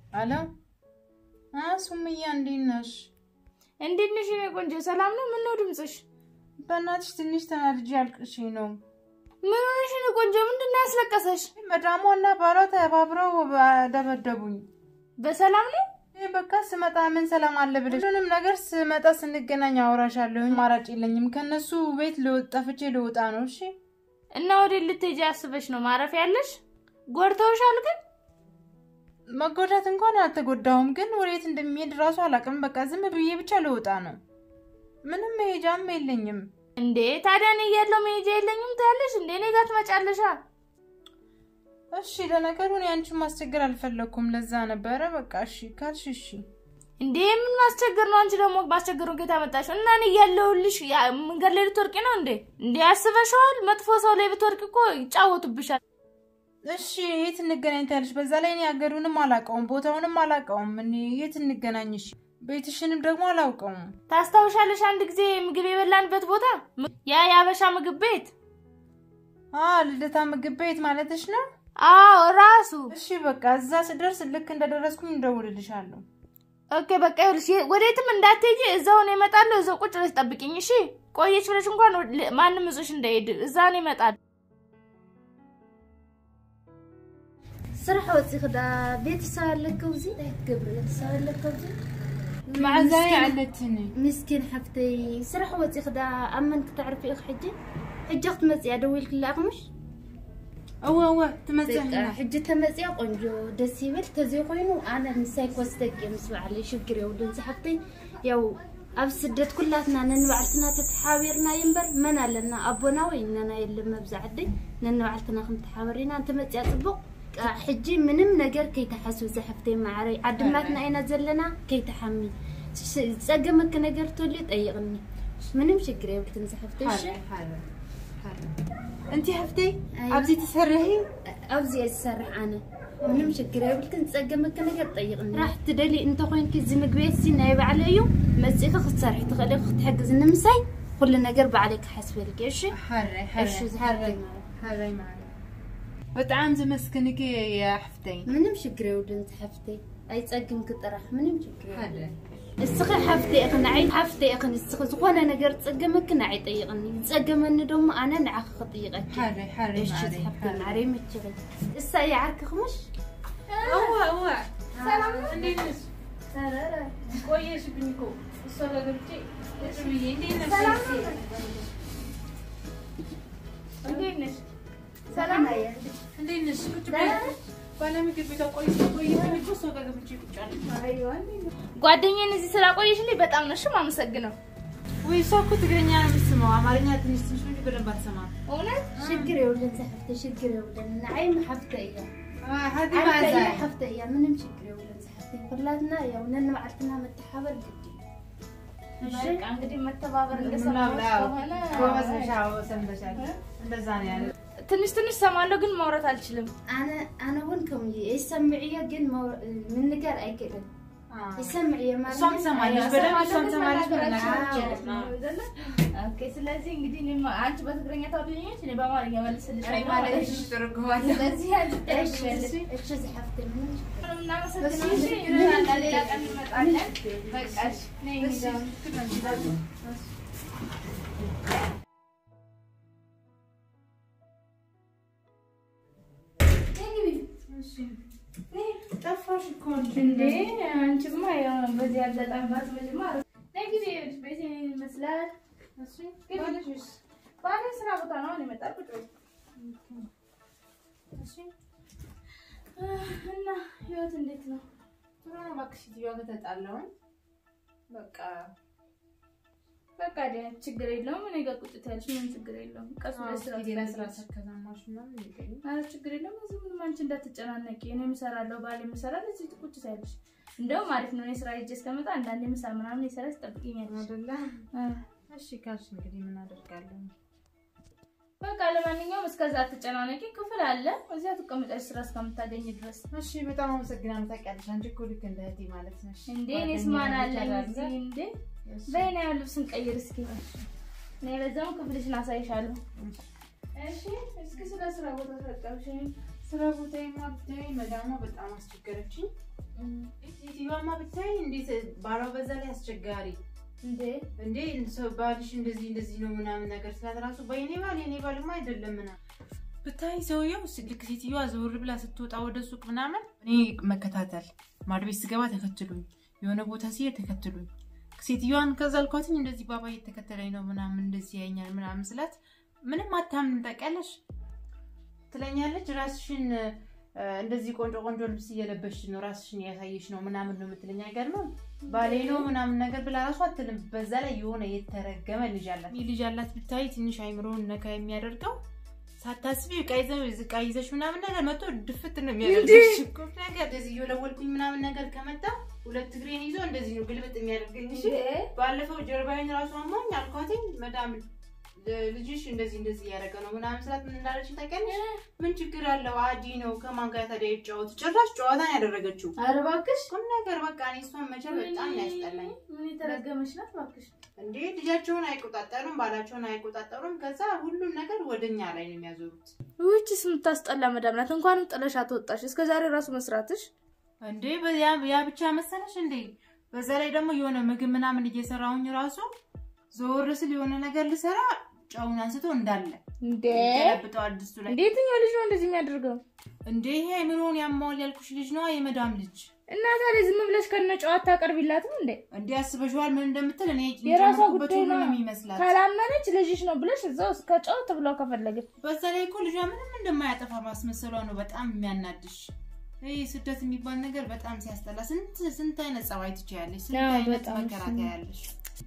አሎ ሱምያ እንዴት ነሽ? እንዴት ነሽ የኔ ቆንጆ? ሰላም ነው? ምን ነው ድምፅሽ? በእናትሽ ትንሽ ተናድጄ አልቅሽ ነው። ምን ሆነሽ የኔ ቆንጆ? ምንድን ነው ያስለቀሰሽ? መዳሟ እና ባሏ ተባብረው ደበደቡኝ። በሰላም ነው? ይህ በቃ ስመጣ ምን ሰላም አለ ብለሽ ሁሉንም ነገር ስመጣ ስንገናኝ አወራሻለሁ። አማራጭ የለኝም። ከነሱ ቤት ጠፍቼ ልወጣ ነው። እሺ እና ወዴት ልትሄጂ አስበሽ ነው? ማረፊያ ያለሽ? ጎድተውሻል ግን መጎዳት እንኳን አልተጎዳሁም፣ ግን ወዴት እንደሚሄድ እራሱ አላውቅም። በቃ ዝም ብዬ ብቻ ልወጣ ነው። ምንም መሄጃም የለኝም። እንዴ ታዲያ እኔ እያለሁ መሄጃ የለኝም ትያለሽ እንዴ? እኔ ጋር ትመጫለሻ። እሺ ለነገሩ እኔ አንቺን ማስቸገር አልፈለግኩም። ለዛ ነበረ። በቃ እሺ ካልሽ እሺ። እንዴ ምን ማስቸገር ነው? አንቺ ደግሞ ማስቸገሩን ከየት አመጣሽው? እና እኔ እያለሁልሽ መንገድ ላይ ልትወርቂ ነው እንዴ? እንዴ ያስበሽዋል? መጥፎ ሰው ላይ ብትወርቂ እኮ ይጫወቱብሻል። እሺ የት እንገናኝ ታያለሽ? በዛ ላይ እኔ ሀገሩንም አላውቀውም ቦታውንም አላውቀውም። እኔ የት እንገናኝ? እሺ ቤትሽንም ደግሞ አላውቀውም። ታስታውሻለሽ? አንድ ጊዜ ምግብ የበላንበት ቦታ ያ የአበሻ ምግብ ቤት። አ ልደታ ምግብ ቤት ማለትሽ ነው? አዎ ራሱ። እሺ በቃ እዛ ስደርስ ልክ እንደደረስኩኝ እንደውልልሻለሁ። ኦኬ በቃ ይኸውልሽ፣ ወዴትም እንዳትሄጂ እዛው ነው እመጣለሁ። እዛው ቁጭ ብለሽ ጠብቂኝ እሺ። ቆየች ብለሽ እንኳን ማንም እዞሽ እንዳይሄድ እዛ ነው እመጣለሁ። ስራሕ ወፂ ክዳ ቤተሰብ ኣለከ ውዚ እንታይ ትገብሪ ቤተሰብ ኣለከ ውዚ ማዕዛይ ኣለትኒ ምስኪን ሓፍተይ ስራሕ ወፂ ክዳ ኣብ መን ክትዕርፊ ኢኹ ሕጂ ሕጂ ክትመፅያ ደው ኢልክላ ኢኹምሽ እወ እወ ትመፅእ ሕጂ ተመፅያ ቆንጆ ደስ ይብል ተዘይ ኮይኑ ኣነ ንሳይ ኮስተቂ ምስ ባዕለይ ሽግር የብሉን ሓፍተይ ያው ኣብ ስደት ኩላትና ነንባዕልትና ተተሓቢርናዮ እምበር መን ኣለና ኣቦና ወይ እነና የለን መብዛዕደይ ነንባዕልትና ከምተሓበሪና እንተመፅያ ፅቡቅ ሕጂ ምንም ነገር ከይተሓስብ ዘሕፍተይ ማዕረይ ዓድማትና ኢና ዘለና ከይተሓሚ ዝፀገመክ ነገር ተልዩ ጠይቕኒ ምንም ሽግር የብልክን ዘሕፍተይ እሺ እንቲ ሕፍተይ ኣብዚ ትሰርሒ ኣብዚ እየ ዝሰርሕ ኣነ ምንም ሽግር የብልክን ዝፀገመክ ነገር ጠይቕኒ ራሕ ትደሊ እንተኮይንኪ እዚ ምግቢ ቤት እዚ ናይ ባዕለ እዩ መፂእኺ ክትሰርሒ ትኽእል ኢኹ ክትሕግዝ ንምሳይ ኩሉ ነገር ባዕለይ ክሓስበልክ እሺ እሺ ዝሓፍተይ ሓረይ ማለት በጣም ዝመስክንኪ የሕፍተይ ምንም ሽግር የብልን ሓፍተይ ኣይፀግምክ ጥራሕ ምንም ሽግር የብልን እስኺ ሓፍተይ ኢኺ ንዓይ ሓፍተይ ኢኺ ንስኺ ዝኾነ ነገር ዝፀገመክ ንዓይ ጠይቕኒ ዝፀገመኒ ደሞ ኣነ ንዓኺ ክጥይቐኪ እሺ ሓፍተይ ማዕረይ መችኺ እሳ እየ ዓርክኽምሽ እወ እወ ሰላም ነው? እንዴት ነሽ? ቆየሽብኝ እኮ እሷ ጋር ገብቼ ቁጭ ብዬ እንዴት ነሽ? ሰላም ነው? እንዴት ነሽ? ሰላም ነው? እንዴት ነሽ? ቁጭ በይ። ባለምግብ ቤቷ ቆይቼ ቆይብኝ እኮ እሷ ጋር ገብቼ ቁጭ አልኩ። ጓደኛዬን እዚህ ስላቆየሽልኝ በጣም ነው እሺ የማመሰግነው። ወይ እሷ እኮ ትግረኛ ነው የምትስመው፣ አማርኛ ትንሽ ትንሽ እንጂ በደንብ አትሰማም። እውነት ሽግር የብልን ሓፍተይ ሽግር የብልን ንዓይ ሓፍተይ እያ ሃዲ ዓርከ እያ ማዕዛይ ሓፍተይ እያ ምንም ሽግር የብልን ሓፍተይ ኩላትና ያው ነንባዕልትና መተሓበር ግዲ በቃ እንግዲህ መተባበር ምናምን እንደሰማሁት አዎ፣ ከሆነ ጎበዝ ነሽ፣ አዎ፣ ሰንበሻል። እንደዛ ነው ያለው። ትንሽ ትንሽ ሰማለሁ ግን ማውራት አልችልም። ኣነ ኣነ እውን ከምኡ እየ ይሰምዕ እየ ግን መው- ምንጋር ኣይክእልን ይሰምዕ እየ ማለት እሷም ትሰማለች፣ በደንብ እሷም ትሰማለች። መናገር አዎ። ትችላለች። ኦኬ ስለዚህ እንግዲህ እኔም አንቺ በትግረኛ ታውቂኛለሽ፣ እኔ በአማርኛ እኔ መልስልሻለሁ ማለት ማለት ነው። እሺ፣ ትርጉማለች። ስለዚህ አንቺ እሺ ትረሺያለሽ። እሺ ዝሓፍተይ ምንም እናመሰግናለን። እሺ፣ እንሻላ ሌላ ቀን እንመጣለን። በቃ እሺ፣ ነይ እንግዲህ አሁን። ጠፋሽ እኮ እንዴ አንቺማ ያው በዚህ አጋጣሚ ባትመጪማ አሪፍ። ነይ ግቢ፣ ይኸውልሽ ቤቴ ይሄን ይመስላል። እሺ፣ ግቢ። ባሌ ስራ ቦታ ነው አሁን የመጣው። ቁጭ በይ። እሺ። እና ህይወት እንዴት ነው? ጥሩ ነው። እባክሽ ሴትዮዋ ጋር ተጣላሁኝ። በቃ በቃ ዲያ ችግር የለውም። እኔ ጋር ቁጭ ትያለሽ፣ ምንም ችግር የለውም። ቀስ ብለሽ ስራ ሄዳ ስራ ትሰሪያለሽ። ከዛማሽ ምናምን ይገኝ ኧረ ችግር የለውም። እዚህ ምንም አንቺ እንዳትጨናነቂ። እኔም እሰራለሁ፣ ባሌም ይሰራል። እዚህ ቁጭ ትያለሽ። እንደውም አሪፍ ነው። እኔ ስራ ሂጅ እስከመጣ አንዳንዴ ምሳ ምናምን የሰራሽ ትጠብቂኛለሽ። አይደለ? እ እሺ ካልሽ እንግዲህ ምን አደርጋለሁ? በቃ ለማንኛውም እስከዛ አትጨናነቂ። ክፍል አለ፣ እዚያ ትቀመጫለሽ ስራ እስከምታገኝ ድረስ። እሺ በጣም አመሰግናለሁ። ታውቂያለሽ አንቺ እኮ ልክ እንደ እህቴ ማለት ነሽ። እንዴ እኔስ ማን አለኝ እዚህ? እንዴ እሺ፣ በይና ያው ልብስን ቀይር እስኪ። እኔ በዛውም ክፍልሽን አሳይሻለሁ። እሺ እስኪ ስለ ስራ ቦታ ተጠቀምሽ። ስራ ቦታ ማብዳይ መዳሟ በጣም አስቸገረችኝ። ሴትዮዋማ ብታይ እንዴት ባሏ በዛ ላይ አስቸጋሪ እንዴ እንዴ ሰው ባልሽ እንደዚህ እንደዚህ ነው ምናምን ነገር ስላት ራሱ በየኔ ባል የኔ ባልማ አይደለም ምናምን ብታይ ሰውየው ልክ ሴትዮዋ ዘውር ብላ ስትወጣ ወደ ሱቅ ምናምን እኔ መከታተል ማድ ቤት ስገባ ተከትሉኝ፣ የሆነ ቦታ ሲሄድ ተከትሉኝ። ሴትዮዋን ከዛ አልኳትኝ እንደዚህ ባባ እየተከተለኝ ነው ምናምን እንደዚህ ያኛል ምናምን ስላት ምንም አታምንም ታውቂያለሽ ትለኛለች። ራስሽን እ፣ እንደዚህ ቆንጆ ቆንጆ ልብስ እየለበሽ ነው ራስሽን እያሳየሽ ነው ምናምን ነው የምትለኝ። አይገርምም? ባሌ ነው ምናምን ነገር ብላ ራሱ አትልም። በዛ ላይ የሆነ የተረገመ ልጅ አላት። ይህ ልጅ አላት ብታይ ትንሽ አይምሮውን ነካ የሚያደርገው ሳታስቢ ዕቃ ይዘ- ዕቃ ይዘሽ ምናምን ነገር መጥቶ ድፍት ነው የሚያደርግሽ እኮ ነገር እንደዚህ እየወለወልኩኝ ምናምን ነገር ከመጣ ሁለት እግሬን ይዞ እንደዚህ ነው ግልብጥ የሚያደርገኝ። እሺ ባለፈው ጀርባዬን ራሱ አሞኝ አልኳትኝ መዳም ልጅሽ እንደዚህ እንደዚህ እያደረገ ነው ምናምን ስላት ምን እንዳለች ታውቂያለሽ? ምን ችግር አለው አዲ ነው ከማን ጋር ታዲያ ይጫወት። ጭራሽ ጨዋታን ያደረገችው ኧረ እባክሽ ቁም ነገር በቃ እኔ እሷን መቼም በጣም ያስጠላኝ ምን የተረገመች ናት እባክሽ። እንዴ ልጃቸውን አይቆጣጠሩም፣ ባላቸውን አይቆጣጠሩም። ከዛ ሁሉም ነገር ወደኛ ላይ ነው የሚያዞሩት። ውጭስ የምታስጠላ መዳም ናት። እንኳንም ጥለሽ አትወጣሽ። እስከ ዛሬ ራሱ መስራትሽ እንዴ በያ ያ ብቻ መሰለሽ እንዴ? በዛ ላይ ደግሞ የሆነ ምግብ ምናምን እየሰራሁኝ ራሱ ዞር ስል የሆነ ነገር ልሰራ ጨውን አንስቶ እንዳለ እንዴ ገለብጠዋል ድስቱ ላይ። እንዴ የትኛው ልጅ ነው እንደዚህ የሚያደርገው? እንዴ ይሄ አይምሮውን ያማዋል ያልኩሽ ልጅ ነዋ፣ የመዳም ልጅ። እና ታዲያ ዝም ብለሽ ከነ ጨዋታ አቀርቢላትም እንዴ? እንዴ አስበሽዋል ምን እንደምትል? እኔ የራሷ የጨመርኩበት ጉዳይ ሁሉ ነው። ነው የሚመስላት። ካላመነች ልጅሽ ነው ብለሽ እዛው እስከ ጨዋታ ብለው ከፈለገች በዛ ላይ እኮ ልጇ ምንም እንደማያጠፋ ማስመሰሏ ነው በጣም የሚያናድሽ። ይህ ስደት የሚባል ነገር በጣም ሲያስጠላ። ስንት ስንት አይነት ጸባይ ትችያለሽ፣ ስንት አዎ፣ አይነት በጣም መከራ እሱማ። ታያለሽ።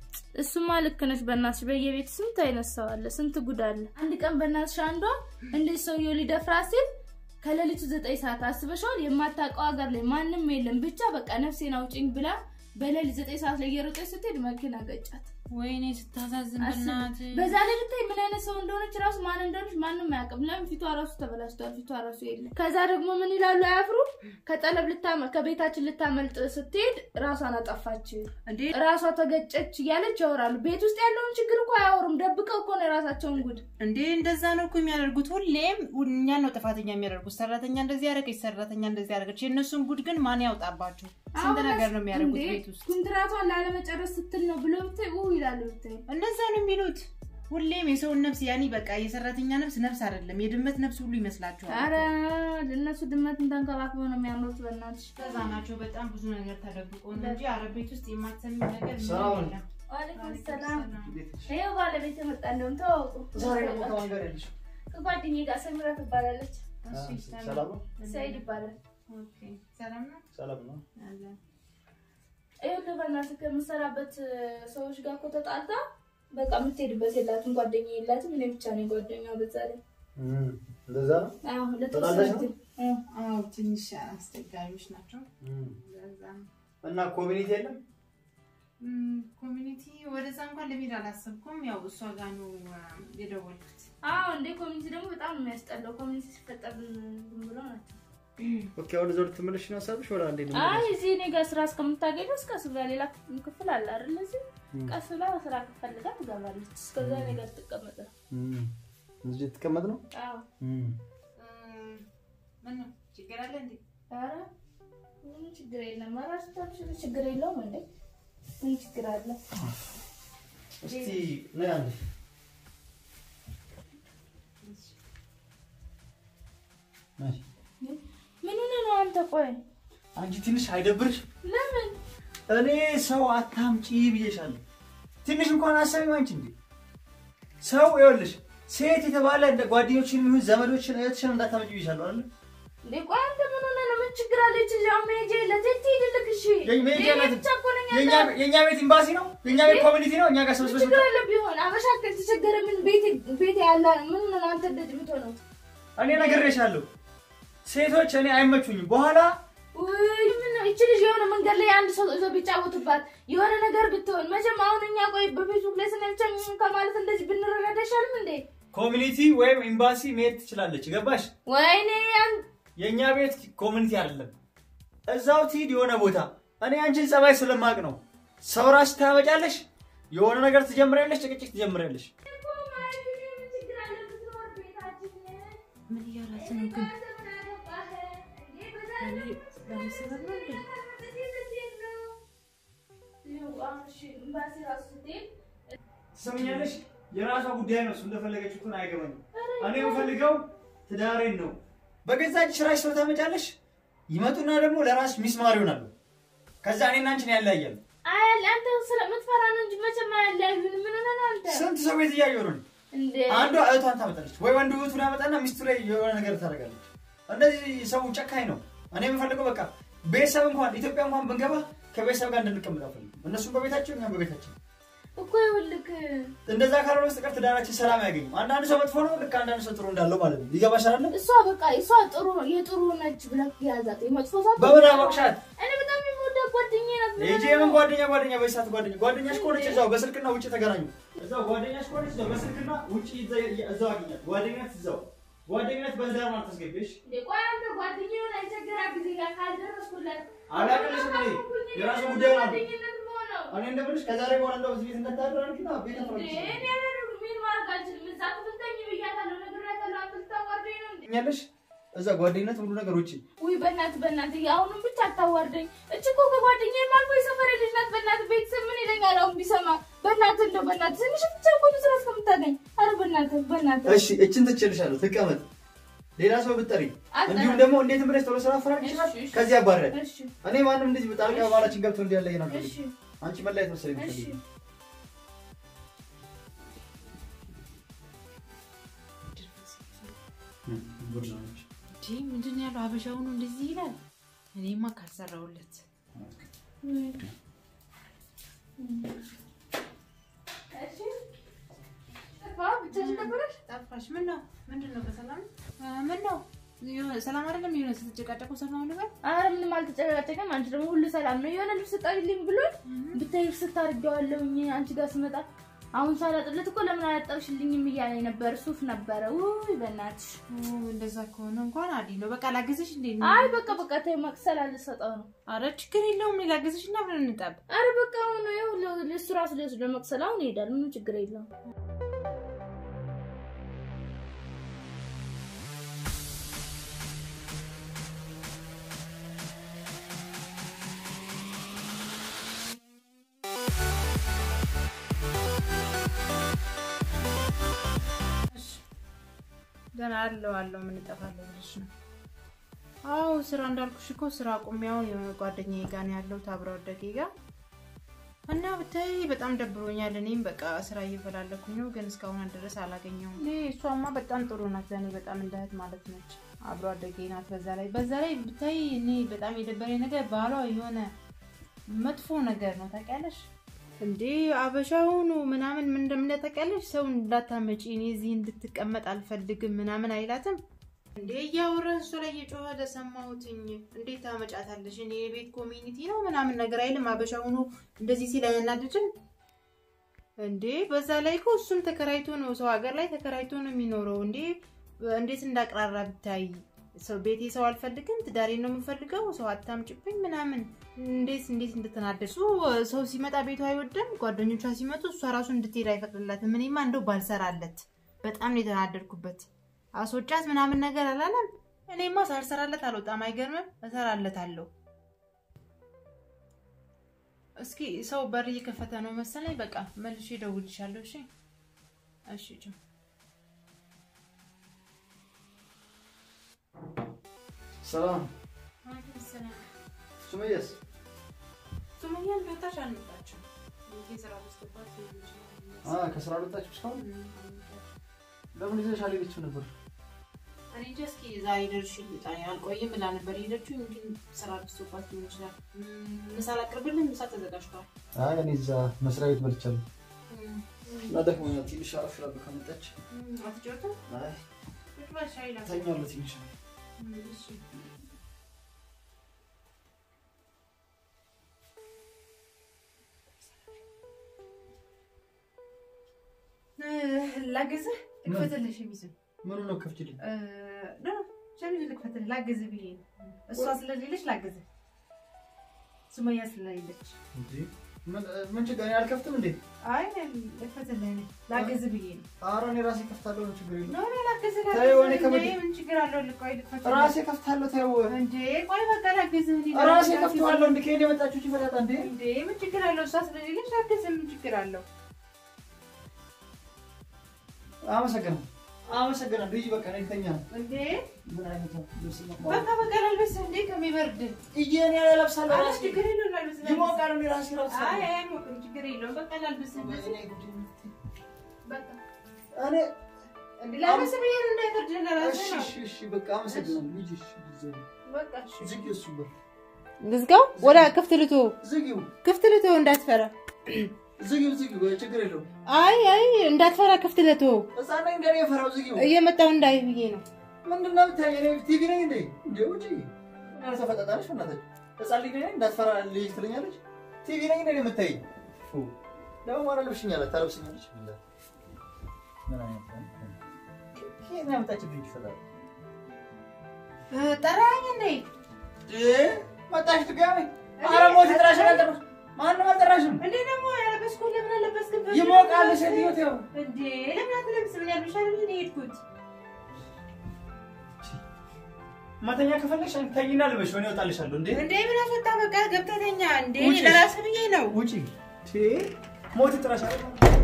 እሱማ ልክ ነሽ። በእናትሽ በየቤት ስንት አይነት ሰው አለ፣ ስንት ጉድ አለ። አንድ ቀን በእናትሽ አንዷ እንደዚህ ሰውየው ሊደፍራ ሲል ከሌሊቱ ዘጠኝ ሰዓት አስበሽዋል። የማታውቀው ሀገር ላይ ማንም የለም ብቻ በቃ ነፍሴን አውጭኝ ብላ በሌሊት ዘጠኝ ሰዓት ላይ እየሮጠች ስትሄድ መኪና ገጫት። ወይኔ ስታሳዝን አስብ። በእናትህ። በዛ ላይ ብታይ ምን አይነት ሰው እንደሆነች ራሱ ማን እንደሆነች ማንም አያውቅም። ለምን ፊቷ ራሱ ተበላሽቷል፣ ፊቷ ራሱ የለም። ከዛ ደግሞ ምን ይላሉ አያፍሩ ከጠለብ ልታመ ከቤታችን ልታመልጥ ስትሄድ ራሷን አጠፋች፣ እንዴ ራሷ ተገጨች እያለች ያወራሉ። ቤት ውስጥ ያለውን ችግር እኮ አያወሩም፣ ደብቀው እኮ ነው የራሳቸውን ጉድ። እንዴ እንደዛ ነው እኮ የሚያደርጉት። ሁሌም እኛን ነው ጥፋተኛ የሚያደርጉት። ሰራተኛ እንደዚህ ያደረገች፣ ሰራተኛ እንደዚህ ያደረገች። የእነሱን ጉድ ግን ማን ያውጣባቸው? ስንት አሁን ነገር ነው የሚያደርጉት እንዴ ቤት ውስጥ። ኩንትራቷን ላለመጨረስ ስትል ነው ብሎ ብታይ ኡ ይላሉ ብታይ እንደዛ ነው የሚሉት። ሁሌም የሰውን ነፍስ ያኔ በቃ የሰራተኛ ነፍስ ነፍስ አይደለም የድመት ነፍስ ሁሉ ይመስላቸዋል። አረ እነሱ ድመትን ተንከባክበው ነው የሚያምሩት። በእናትሽ ከዛ ናቸው በጣም ብዙ ነገር ተደብቆ ነው እንጂ አረብ ቤት ውስጥ የማትሰሚ ነገር ምንም ሰላም የለም። ዋሌኩም ሰላም። እንዴት ነሽ? ይኸው ባለቤት የመጣ እንደውም ተዋውቁ። ዛሬ ደግሞ ከማን ጋር ያለሽ? ከጓደኛዬ ጋር ሰሚራ ትባላለች። እሺ፣ ሰላም ሰላም ነው? ሰይድ ይባላል። ኦኬ፣ ሰላም ነው። ሰላም ነው። አለን። ይኸውልህ በእናትህ ከምሰራበት ሰዎች ጋር እኮ ተጣልታ በቃ የምትሄድበት የላትም፣ ጓደኛ የላትም። እኔ ብቻ ነኝ ጓደኛዋ። በዛ ላይ እም፣ እንደዛ ነው። አዎ፣ ተጣላሽ ለተወሰነ ነው? ጊዜ አዎ። አዎ ትንሽ አስቸጋሪዎች ናቸው። እም፣ ለዛ ነው። እና ኮሚኒቲ የለም? እም፣ ኮሚኒቲ ወደዛ እንኳን ለመሄድ አላሰብኩም። ያው እሷ ጋር ነው አ፣ የደወልኩት። አዎ እንዴ ኮሚኒቲ ደግሞ በጣም ነው የሚያስጠላው። ኮሚኒቲ ሲፈጠር ዝም ብሎ ናቸው። ኦኬ፣ አሁን እዛው ልትመለሽ ነው ሀሳብሽ? ወደ አንዴ ልመለስ? አይ እዚህ እኔ ጋር ስራ እስከምታገኘው እስከ እሱ ጋር ሌላ ክፍል አለ አይደል? እዚህ እም፣ ቀስ ብላ ስራ ፈልጋ ትገባለች። እስከዛ እኔ ጋር ትቀመጥ ነው። እም፣ እዚህ ልትቀመጥ ነው? አዎ እም፣ እም፣ ምን ነው ችግር አለ እንዴ? ኧረ ምንም ችግር የለም። ራሱ ታብሽል ችግር የለውም እንዴ ምን ችግር አለ? እስቲ ነይ አንዴ። ነይ። ምን ሆነህ ነው አንተ? ቆይ አንቺ ትንሽ አይደብርሽ? ለምን እኔ ሰው አታምጪ ብዬሻለሁ። ትንሽ እንኳን አሰቢም አንቺ እንዴ ሰው ይኸውልሽ፣ ሴት የተባለ እንደ ጓደኞችን ይሁን ዘመዶችን እህትሽን እንዳታመጪ ብዬሻለሁ አይደል? እንዴ? ቆይ አንተ ምን ሆነህ ነው? ምን ችግር አለ? እቺ ልጅ አሁን መሄጃ የለት የት ሄድልክ? እሺ የኝ- መሄጃ የኔ የላትም። ብቻ እኮ ነኝ የኛ ያለው። የኛ ቤት ኤምባሲ ነው፣ የኛ ቤት ኮሚኒቲ ነው። እኛ ጋር ምን ሰብስበሽ ችግር አለ ቢሆን? አበሻ ከተቸገረ ምን ቤት ቤት ያለ ምን ነው አንተ እንደዚህ የምትሆነው? እኔ ነግሬሻለሁ። ሴቶች እኔ አይመቹኝም። በኋላ ውይ ምን ነው እቺ ልጅ የሆነ መንገድ ላይ አንድ ሰው ይዞ ቢጫወቱባት የሆነ ነገር ብትሆን መቼም አሁን እኛ ቆይ በፌስቡክ ላይ ስናይቻል ከማለት እንደዚህ ብንረዳዳ አይሻልም እንዴ? ኮሚኒቲ ወይም ኤምባሲ መሄድ ትችላለች። ገባሽ? ወይኔ አን- የእኛ ቤት ኮሚኒቲ አይደለም። እዛው ትሂድ የሆነ ቦታ። እኔ አንቺን ጸባይ ስለማቅ ነው። ሰው ራስሽ ታመጫለሽ፣ የሆነ ነገር ትጀምሪያለሽ፣ ጭቅጭቅ ትጀምሪያለሽ። ምን እያላት ነው ግን? በእኔ ሰበብ ነው እንዴ? ትሰምኛለሽ? የራሷ ጉዳይ ነው። እሱ እንደፈለገች እኮ አይገባኝም። እኔ የምፈልገው ትዳሬን ነው። በገዛ እጅ ስራሽ ሰው ታመጫለሽ። ይመጡና ደግሞ ለራስ ሚስማር ይሆናሉ። ከዛ እኔና አንቺን ያለያያሉ። አያል አንተ ስለምትፈራ ነው እንጂ መቼም አያለያዩን። ምን ሆነህ ነው አንተ? ስንት ሰው ቤት እያየሁ ነው። እንዴ አንዷ እህቷን ታመጣለች ወይ ወንዱ እህቱን ያመጣና ሚስቱ ላይ የሆነ ነገር ታደርጋለች። እንደዚህ ሰው ጨካኝ ነው። እኔ የምፈልገው በቃ ቤተሰብ እንኳን ኢትዮጵያ እንኳን ብንገባ ከቤተሰብ ጋር እንድንቀመጥ አልፈልግም። እነሱም በቤታቸው እኛም በቤታችን። እኮ ይኸውልህ እንደዛ ካልሆነ በስተቀር ትዳራችን ሰላም አያገኝም። አንዳንድ ሰው መጥፎ ነው፣ ልክ አንዳንድ ሰው ጥሩ እንዳለው ማለት ነው። ይገባሻል አይደል? እሷ በቃ እሷ ጥሩ የጥሩ ነች ብለህ ያዛት። የመጥፎ ሰው በምን አወቅሻት? እኔ በጣም የምወዳት ጓደኛዬ ናት። ምን ይሄ የምን ጓደኛ ጓደኛ በሰዓት ጓደኛ ጓደኛሽ ከሆነች እዛው በስልክና ውጭ ተገናኙ። እዛው ጓደኛሽ ከሆነች እዛው በስልክና ውጭ እዛው አገኛት። ጓደኛት እዛው ጓደኛት በትዳር ማለት ታስገቢሽ እንዴ ቆይ አንተ ጓደኛዬ ሆነ አይቸገራት ጊዜ ጋር ካልደረስኩለት አላውቅልሽም እኔ የራሱ ጉዳይ ነው። ጓደኝነት መሆነው እኔ እንደምልሽ ከዛሬ በኋላ እንደው እዚህ ቤት እንዳታደራርጊና ቤት እንዴ አፍራሽ እኔ አላደርግም። ምን ማድረግ አልችልም። እዛ ትፍተኝ ብያታለሁ፣ ነግሬያታለሁ። አንተ ልታዋርደኝ ነው እንዴ? ያለሽ እዛ ጓደኝነት ሙሉ ነገር ውጭ ውይ በእናትህ በእናትህ አሁንም ብቻ አታዋርደኝ። እች እኮ ከጓደኛዬ አልፎ የሰፈሬ ልጅ ናት። በእናትህ ቤተሰብ ምን ይለኛል አሁን ቢሰማ? በእናትህ እንደው በእናትህ ትንሽ ብቻ እኮ ነው ስራ እስከምታገኝ። ኧረ በእናትህ በእናትህ እሺ እችን ትችልሻለሁ ትቀመጥ ሌላ ሰው ብትጠሪ አጠራ- እንዲሁም ደግሞ እንዴት ብለሽ ቶሎ ስራ አፈራርቅ ይችላል እሺ፣ እሺ። ከዚህ ያባረል እሺ እኔ ማንም እንደዚህ በጣልቃ ባላችን ገብቶ እንዲያለይ ነው እሺ አንቺ መለያየት መሰለኝ እሺ የምትፈልጊው። እንዴ ምንድን ነው ያለው? ሀበሻው ነው እንደዚህ ይላል። እኔማ ካልሰራሁለት እሺ ጠፋ ብቻሽን ነበረሽ? ጠፋሽ። ምን ነው ምንድን ነው? በሰላም አ፣ ምን ነው የሆነ ሰላም አይደለም። የሆነ ስትጨቃጨቁ ሰማሁ ልበል። ኧረ ምንም አልተጨቃጨቅም። አንቺ ደግሞ ሁሉ ሰላም ነው። የሆነ ልብስ ጠሪልኝ ብሎኝ ብታይ ልብስ ታርጌዋለሁኝ አንቺ ጋር ስመጣ አሁን ሳላጥለት እኮ ለምን አላጠብሽልኝም እያለኝ ነበር። ሱፍ ነበረ። ውይ በእናትሽ። ኦ፣ እንደዛ ከሆነ እንኳን አዲ ነው። በቃ ላግዝሽ እንዴ? አይ በቃ በቃ ተይው፣ መቅሰል አልሰጠው ነው። አረ ችግር የለውም። እኔ ላግዝሽ እና ብለን እንጠብ። አረ በቃ አሁን ይኸው ለ- እሱ ራሱ ሊወስድ ለመቅሰል አሁን ይሄዳል። ምንም ችግር የለውም። ገና አለው አለው ምን እጠፋለሁ ብለሽ ነው? አዎ ስራ እንዳልኩሽ እኮ ስራ አቁሜያው የሆነ ጓደኛዬ ጋር ነው ያለሁት አብረ አደጌ ጋር እና ብታይ በጣም ደብሮኛል። እኔም በቃ ስራ እየፈላለኩኝ ነው፣ ግን እስካሁን ድረስ አላገኘሁም። እኔ እሷማ በጣም ጥሩ ናት፣ ለእኔ በጣም እንደ እህት ማለት ነች። አብሮ አደጌ ናት። በዛ ላይ በዛ ላይ ብታይ እኔ በጣም የደበረኝ ነገር ባሏ የሆነ መጥፎ ነገር ነው ታውቂያለሽ እንዴ አበሻውኑ ምናምን ምን እንደምለ ታውቂያለሽ? ሰው እንዳታመጪ እኔ እዚህ እንድትቀመጥ አልፈልግም ምናምን አይላትም እንዴ እያወራ እሱ ላይ እየጮኸ ለሰማሁትኝ። እንዴት ታመጫታለሽ? እኔ የቤት ኮሚኒቲ ነው ምናምን ነገር አይልም። አበሻውኑ እንደዚህ ሲል አያናድድም እንዴ? በዛ ላይ እኮ እሱም ተከራይቶ ነው ሰው ሀገር ላይ ተከራይቶ ነው የሚኖረው። እንዴ እንዴት እንዳቅራራ ብታይ ሰው ቤቴ ሰው አልፈልግም፣ ትዳሬ ነው የምፈልገው፣ ሰው አታምጭብኝ ምናምን እንዴት እንዴት እንድትናደድ እሱ ሰው ሲመጣ ቤቱ አይወድም። ጓደኞቿ ሲመጡ እሷ ራሱ እንድትሄድ አይፈቅድላትም። እኔማ እንደው ባልሰራለት በጣም ነው የተናደድኩበት። አስወጫት ምናምን ነገር አላለም። እኔማ ሳልሰራለት አልወጣም። አይገርምም? እሰራለታለሁ። እስኪ ሰው በር እየከፈተ ነው መሰለኝ። በቃ መልሼ እደውልልሻለሁ። እሺ፣ እሺ። ቻው። ሰላም ሱመያስ ሱመያ እንደወጣች አልመጣችም። ስራ ማስገባት ሊሆን ይችላል። አ ከስራ ወጣችሁ እስካሁን ለምን ይዘሽ አልሄደችም ነበር? እኔ እንጃ እስኪ ዛሬ ደርሼ ልምጣ አልቆይም ብላ ነበር የሄደችው። እንግዲህ ስራ በዝቶባት ሊሆን ይችላል። እም፣ ምሳ ላቅርብልህ? ምሳ ተዘጋጅቷል። አይ እኔ እዛ መስሪያ ቤት በልቻለሁ እና ደክሞኛል። ትንሽ አረፍ እላለሁ ከመጣች። እም፣ አትጫወትም? አይ ቁጭ በል ሻይ ላፍላ። ተኛለሁ ትንሽ። እም፣ እሺ። እ፣ ላግዝህ? ልክፈትልህ ሸሚዙን ምኑ ነው ከፍችልኝ? እ፣ ኖ፣ ሸሚዙን ልክፈትልህ ላግዝህ ብዬ ነው። እሷ ስለሌለች ላግዝህ። ሱመያ ስለሌለች እንዴ ምን ምን ችግር እኔ አልከፍትም እንዴ? አይ ልፈትልህ ነኝ ላግዝ ብዬ ነው። ኧረ እኔ ራሴ ከፍታለሁ። ምን ችግር የለም። ነው ነው ላግዝ ተይው፣ እኔ ላግዝ ከበድ- እንዴ ምን ችግር አለው? ልቆይ ልፈትልህ ራሴ ከፍታለሁ። ተይው፣ እንዴ ቆይ በቃ ላግዝ እንዴ ራሴ ከፍተዋለሁ። እንዴ ከእኔ የመጣችሁ ይፈታታ እንዴ? እንዴ ምን ችግር አለው? እሷ ስለሌለች ላግዝ ምን ችግር አለው? አመሰግናለሁ፣ አመሰግናለሁ። ሂጂ በቃ እኔ ልተኛ ነው። እንዴ ምን አይነት ልብስ ነው? በቃ በቃ ላልበስ እንዴ ከሚበርድ እዬ እኔ እለብሳለሁ አረ ራሴ ችግር የለውም ላልበስ ላልበስ። ይሞቃል። እኔ ራሴ አይ እለብሳለሁ። አይ አይሞቅም ችግር የለውም በቃ ላልበስ ወይኔ ጉዴ። በቃ እኔ እንዴ ላልበስ ብዬ ነው እንዳይበርድ ለራሴ እሺ ነው እሺ እሺ በቃ አመሰግናለሁ። ሂጂ እሺ ጊዜ በቃ እሺ ዝጊው፣ እሱ በር ልዝጋው ወደ ክፍት ልቶ ዝጊው፣ ክፍት ልቶ እንዳትፈራ ዝጊው፣ ዝጊው። ጭግር የለውም። አይ አይ እንዳትፈራ ክፍት ልቶ ህፃን ነኝ እንደኔ የፈራው ዝጊው። እየመጣው እንዳይ ብዬ ነው ምንድን ነው የምታየኝ? እኔ ቲቪ ነኝ እንዴ? እንዴ ውጪ። ምን ያህል ተፈጣጣለች? በእናትህ ህፃን ልጅ ነኝ እንዳትፈራ ልጅ ትለኛለች። ቲቪ ነኝ እንዴ የምታየኝ? ፉ ደግሞ ማን ለብሽኛለች? ታለብሽኛለች። ምን አይነት ነው? ከየት ነው ያመጣችብኝ? ይፈላል ጠራኝ እንዴ መጣሽ ድጋሜ? ኧረ ሞት ይጥራሽ። አልጠራሽ ማንም አልጠራሽም። እንዴ ደግሞ ያለበስኩ ለምን አለበስክም ይሞቃል። ሴትዮ ተይው። እንዴ ለምን አትለብስ ምን ያልብሻል ምን የሄድኩት መተኛ ከፈለግሽ ተኝና ልበሽ፣ ወኔ እወጣልሻለሁ። እንዴ እንዴ ምን አስወጣ በቃ ገብተተኛ እንዴ ውጪ። ለራስ ብዬ ነው ውጪ። ሞት ይጥራሻል።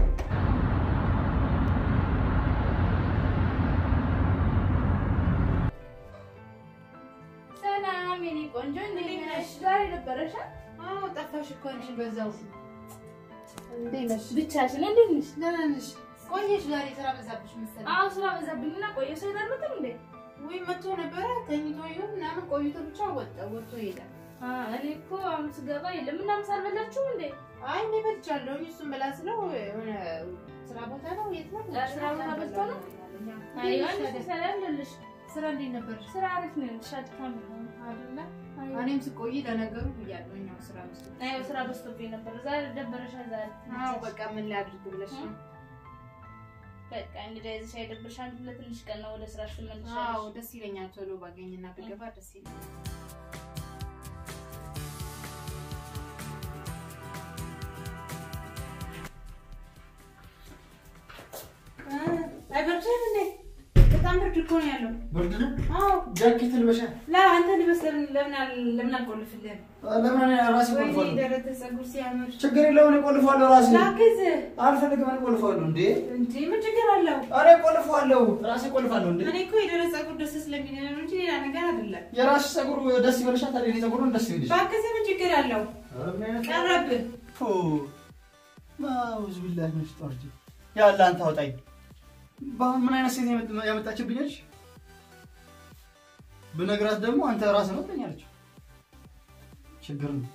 ሰላም የኔ ቆንጆ እንዴት ነሽ? ዛሬ ነበረሽ? አዎ ጠፋሽ እኮ አንቺ በዛው እንዴ ነሽ ብቻሽን እንዴት ነሽ? ደህና ነሽ ቆየሽ ዛሬ ስራ በዛብሽ መሰለኝ አዎ ስራ በዛብኝና ቆየ ሰው ይላልኩትም እንዴ ወይ መጥቶ ነበረ ተኝቶ ይሁን ምናምን ቆይቶ ብቻ ወጣ ወጥቶ ይሄዳል አ እኔ እኮ አሁን ስገባ የለም እና ምሳ አልበላችሁም እንዴ? አይ እኔ በልቻለሁ እሱን በላ ስለው የሆነ ስራ ቦታ ነው የት ነው ስራ ቦታ በልቶ ነው? አይ አንቺ ሰላም ልልሽ ስራ እንዴት ነበር ስራ አሪፍ ነው ሻድካም ነው አይደለ አይ እኔም ስቆይ ለነገሩ ብያለሁ እኛው ስራ ውስጥ አይ ስራ በዝቶብኝ ነበር። ዛሬ ደበረሻል ዛሬ አዎ በቃ ምን ላድርግ ብለሽ ነው በቃ እንግዲህ እዚህ ሳይደብርሽ አንድ ለትንሽ ቀን ነው ወደ ስራሽ አዎ ትመልሻለሽ። ደስ ይለኛል ቶሎ ባገኝና ብገባ ደስ ይለኛል አይበርድም እንዴ በጣም ብርድ እኮ ነው ያለው ብርድ ነው። አዎ ጃኬት ልበሻ። ላ አንተ ልበስ ለምን ለምን አል- ለምን አልቆልፍልህም ለምን እኔ ራሴ ወይኔ ቆልፋለሁ? ደረተ ፀጉር ሲያምር ችግር የለውም። እኔ ቆልፋለሁ ራሴ። ላግዝ አልፈልግም። እኔ ቆልፋለሁ። እንዴ እንዴ ምን ችግር አለው እኔ ቆልፋለሁ። ራሴ ቆልፋለሁ። እንዴ እኔ እኮ የደረተ ፀጉር ደስ ስለሚል ነው እንጂ ሌላ ነገር አይደለም የራስሽ ፀጉር ደስ ይበልሻል። ታዲያ የእኔ ፀጉር ነው ደስ ይበልሽ። ባክህ ምን ችግር አለው ኧረ ምን አይነት ቀረብህ ፎ ማውዝ ቢላህ ነሽ ጦርጂ ያለ አንተ አውጣኝ። በአሁን ምን አይነት ሴት ያመጣ- ያመጣችብኛለች? ብነግራት ደግሞ አንተ ራስህ ነው ትለኛለች። ችግር ነው።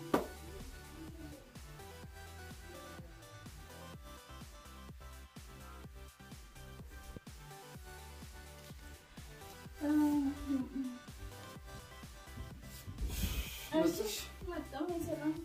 እሺ መጣሁ ሰላም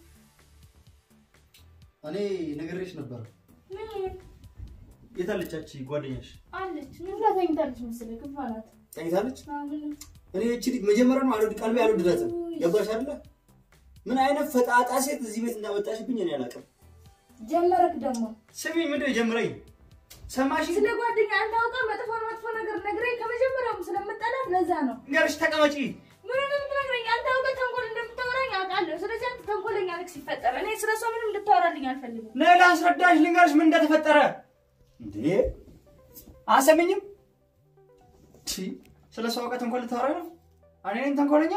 እኔ ነግሬሽ ነበር። ምን የታለቻች ጓደኛሽ? አለች ምን ብላ ተኝታለች መሰለኝ ክፉ ናት። ተኝታለች። አዎ፣ ምን እኔ እቺ ልጅ መጀመሪያ ነው አልወድ ቀልቤ አልወደዳትም። ገባሽ አይደለ? ምን አይነት ፈጣጣ ሴት እዚህ ቤት እንዳመጣሽብኝ እኔ አላውቅም። ጀመረክ ደግሞ ስሚ፣ ምንድን ነው የጀመረኝ? ሰማሽ? ስለ ጓደኛ አንተ አውቀህ መጥፎ መጥፎ ነገር ነግረኝ ከመጀመሪያውም ስለምጠላት ለዛ ነው። ንገርሽ፣ ተቀመጪ። ምን እንደምትነግረኝ አንተ አውቀህ ተንኮል እንደምታወራኝ አውቃለሁ። ስለዚህ አንተ ተንኮለኛ ልክ ሲፈጠር እኔ ስለ እሷ ምንም እንድታወራልኝ አልፈልግም። ነይ ላስረዳሽ፣ ልንገርሽ ምን እንደተፈጠረ። እንዴ አሰሚኝም? ቺ ስለ ሰው አውቀህ ተንኮል ልታወራኝ ነው? እኔ ነኝ ተንኮለኛ?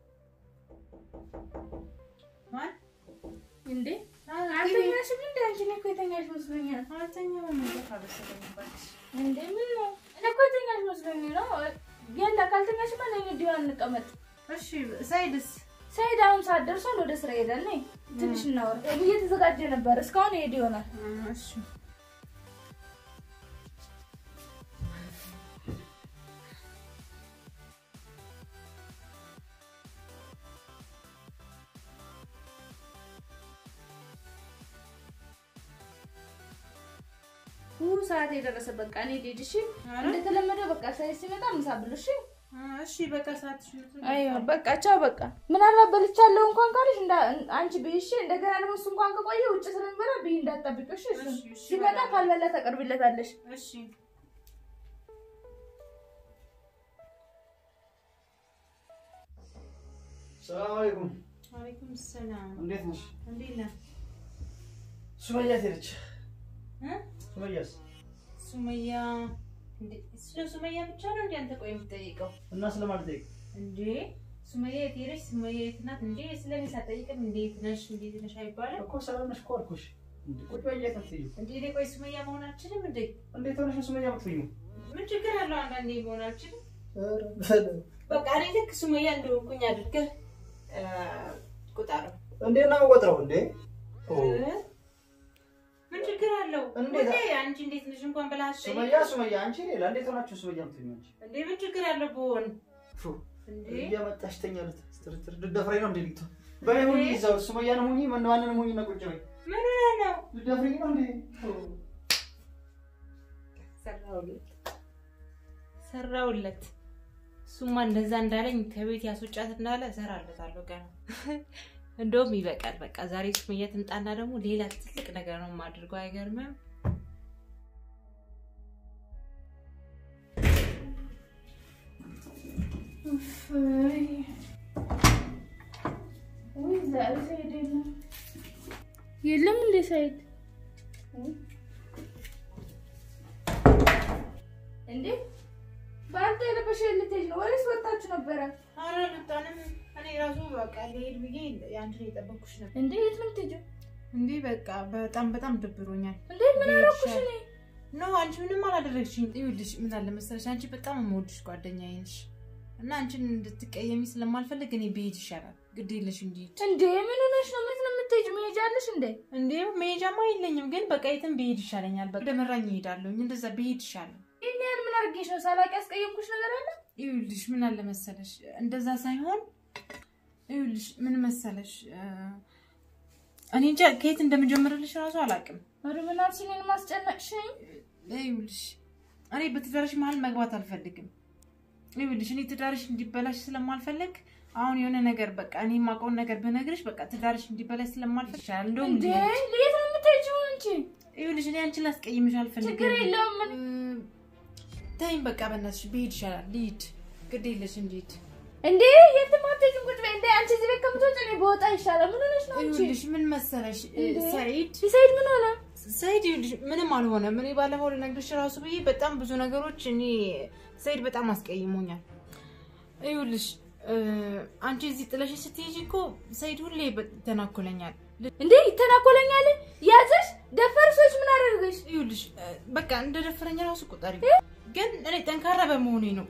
ማን እንዴ አልተኛሽም እንዴ? አንቺ እኔ እኮ የተኛሽ መስሎኛል። አልተኛም እንዴት አበሰለኝ እባክሽ እንዴ ምን ነው? እኔ እኮ የተኛሽ መስሎኝ ነው። ያላ ካልተኛሽማ ነኝ እንዲሁ አንቀመጥ። እሺ ሳይድስ ሰይድ አሁን ሰዓት ደርሷል። ወደ ስራ ሄዳል። ነይ ትንሽ እናወራ። እየተዘጋጀ ነበር እስካሁን ይሄድ ይሆናል። እሺ ሁሉ ሰዓት የደረሰ በቃ እኔ ልሂድ። እሺ ኧረ እንደተለመደው በቃ ሰይድ ሲመጣ ምሳ ብሉ። እሺ እሺ በቃ ሰዓትሽ አይዋ በቃ ቻው። በቃ ምናልባት በልቻለሁ እንኳን ካለሽ እንዳ አንቺ ብይሽ እንደገና ደግሞ እሱ እንኳን ከቆየ ውጭ ስለሚበላ ብይ እንዳትጠብቂው። እሺ እሱ እሺ፣ እሺ፣ ሲመጣ እበላለሁ። ካልበላ ተቀርቢለታለሽ። እሺ ሰላም አለይኩም። ዋሌኩም ሰላም እንዴት ነሽ? እንዴት ነህ ሱመያ ሄደች። እ? ሱመያስ ሱመያ እንዴ- ስለ ሱመያ ብቻ ነው እንዴ አንተ ቆይ የምትጠይቀው እና ስለማለት ጠይቅ። እንዴ ሱመያ የት ሄደች ሱመያ የት ናት እንዴ ስለኔ ሳትጠይቅም እንዴት ነሽ እንዴት ነሽ አይባልም እኮ ሰላም ነሽ እኮ አልኩሽ። እንዴ ቁጭ በይ የት አትይዩ? እንዴ እኔ ቆይ ሱመያ መሆን አልችልም እንዴ እንዴት ሆነሽ ነው ሱመያ የምትይዩ? ምን ችግር አለው አንዳንዴ መሆን አልችልም ኧረ በለው። በቃ እኔ ልክ ሱመያ እንደሆንኩኝ አድርገህ እ፣ ቁጠረው እንዴት ነው የምቆጥረው? እንዴ ኦ፣ እ? ምን ችግር አለው እንዴት? እንዴ አንቺ እንዴት ነሽ እንኳን ብለህ አትጠይቅም? ሱመያ ሱመያ አንቺ ሌላ እንዴት ሆናችሁ ሱመያ የምትይዩ አንቺ? እንዴ ምን ችግር አለው ብሆን ፉ እንዴ እያመጣሽ ተኛለት ስትርትር ልደፍረኝ ነው እንዴ ሊቶ በይ ሁኚ እዛው ሱመያንም ሁኚ ማን- ማንንም ሁኚ እና ቁጭ በይ ምን ሆነህ ነው ልደፍረኝ ነው እንዴ ኦ፣ ሰራውለት ሰራውለት እሱማ እንደዛ እንዳለኝ ከቤት ያስወጫት እንዳለ እሰራለታለሁ ገና እንደውም ይበቃል በቃ ዛሬ ሱመያ ትምጣና ደግሞ ሌላ ትልቅ ነገር ነው የማድርገው አይገርምም ውይ ዛሬ ሰይድ የለም። የለም እንዴ ሰይድ? እንዴ በአንተ የለበሽ ልትሄጂ ነው ወይስ ወጣችሁ ነበረ? ኧረ አልወጣንም እኔ ራሱ በቃ ልሄድ ብዬ ያንቺን የጠበኩሽ ነበር እንዴ የት ነው የምትሄጂው? እንዴ በቃ በጣም በጣም ደብሮኛል እንዴ ምን አደረኩሽ እኔ? ኖ አንቺ ምንም አላደረግሽኝ ይኸውልሽ ምን አለ መሰለሽ አንቺ በጣም የምወድሽ ጓደኛዬ ነሽ እና አንቺን እንድትቀየሚ ስለማልፈልግ እኔ ብሄድ ይሻላል ግድ የለሽ እንዲሄድ እንዴ ምን ሆነሽ ነው? የት ነው የምትሄጂው? መሄጃ አለሽ እንዴ? እንዴ መሄጃማ የለኝም፣ ግን በቃ የትም ብሄድ ይሻለኛል። በቃ ወደ መራኝ እሄዳለሁ። እንደዛ ብሄድ ይሻላል። ይሄን ያህል ምን አድርጌሽ ነው? ሳላቅ ያስቀየምኩሽ ነገር አለ? ይኸውልሽ ምን አለ መሰለሽ፣ እንደዛ ሳይሆን ይኸውልሽ ምን መሰለሽ፣ እ፣ እኔ እንጃ ከየት እንደምጀምርልሽ እራሱ አላውቅም። ወደ ምን አልሽ? እኔን ማስጨነቅሽኝ? ይኸውልሽ እኔ በትዳርሽ መሀል መግባት አልፈልግም። ይኸውልሽ እኔ ትዳርሽ እንዲበላሽ ስለማልፈልግ አሁን የሆነ ነገር በቃ እኔ የማውቀውን ነገር ብነግርሽ በቃ ትዳርሽ እንዲበላሽ ስለማልፈልግ ይሻላል። እንደውም እንዴ ልሂድ። የት ነው የምትሄጂው አንቺ? ይኸውልሽ እኔ አንቺን ላስቀይምሽ አልፈልግም። ችግር የለውም ምን ተይኝ በቃ በእናትሽ ብሄድ ይሻላል። ልሂድ፣ ግድ የለሽም ልሂድ። እንዴ የትም አትሄጂም። ቁጭ በይ። እንዴ አንቺ እዚህ ቤት ከምትወጪ እኔ በወጣ ይሻላል። ምን ሆነሽ ነው አንቺ? ይኸውልሽ ምን መሰለሽ እ፣ እንዴ? ሰኢድ ሰይድ ምን ሆነ? ሰኢድ ይኸውልሽ ምንም አልሆነም። እኔ ባለፈው ልነግርሽ ራሱ ብዬ በጣም ብዙ ነገሮች እኔ ሰኢድ በጣም አስቀይሞኛል። ይኸውልሽ እ፣ አንቺ እዚህ ጥለሽ ስትሄጂ እኮ ሰኢድ ሁሌ በ- ይተናኮለኛል። እንዴ ይተናኮለኛል። ያዘሽ ደፈርሶች ምን አደረገሽ? ይኸውልሽ እ፣ በቃ እንደ ደፈረኝ ራሱ ቁጠሪ። ግን እኔ ጠንካራ በመሆኔ ነው